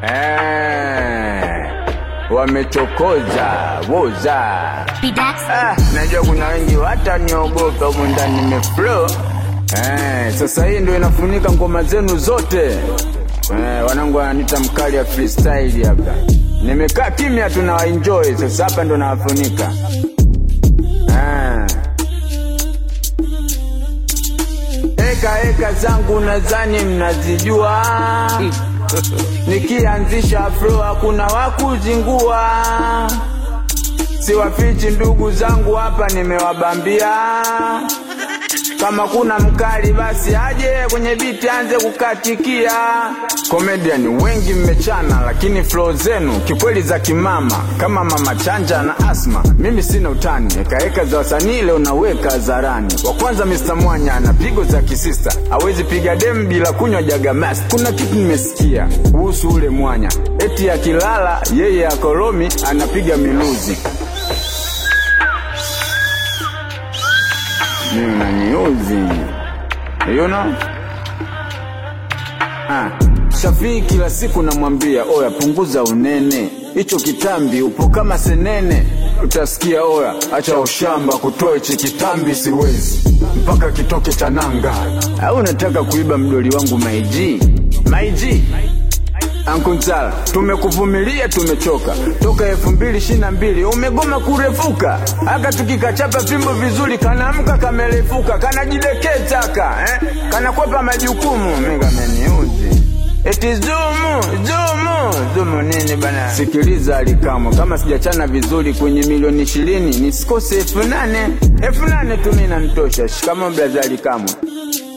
Eh, wamechokoza woza. Bidax. Ah, najua kuna wengi wataniogopa humu ndani nimeflow. Eh, sasa hii ndio inafunika ngoma zenu zote. Eh, wanangu wananiita mkali ya freestyle hapa. Nimekaa kimya tu na enjoy sasa hapa ndo nawafunika. Eh. Eka eka zangu nadhani mnazijua, nikianzisha flow hakuna wakuzingua. Siwafichi ndugu zangu hapa, nimewabambia kama kuna mkali basi aje kwenye biti anze kukatikia. Comedian wengi mmechana, lakini flow zenu kikweli za kimama, kama mama chanja na asma. Mimi sina utani, ekaeka za wasanii leo naweka hadharani. Wa kwanza Mr Mwanya ana pigo za kisista, hawezi piga dem bila kunywa jagamasi. Kuna kitu nimesikia kuhusu ule Mwanya, eti akilala yeye akolomi anapiga miluzi. Mimi unaniuzi. You know? Ah, Shafii kila siku namwambia oya, punguza unene, hicho kitambi upo kama senene. Utasikia oya, acha ushamba, kutoa hichi kitambi siwezi mpaka kitoke cha nanga. Au unataka kuiba mdoli wangu maiji maiji? Ankunzala, tumekuvumilia tumechoka toka elfu mbili ishirini na mbili umegoma kurefuka, aka tukikachapa fimbo vizuri kanaamka kamerefuka, kanajidekeza eh? kanakwepa majukumu. Mimi kameniuzi eti zumu zumu zumu nini bana? Sikiliza Alikamo, kama sijachana vizuri kwenye milioni ishirini nisikose elfu nane elfu nane tu mimi nanitosha. Shikamo blaza Alikamo.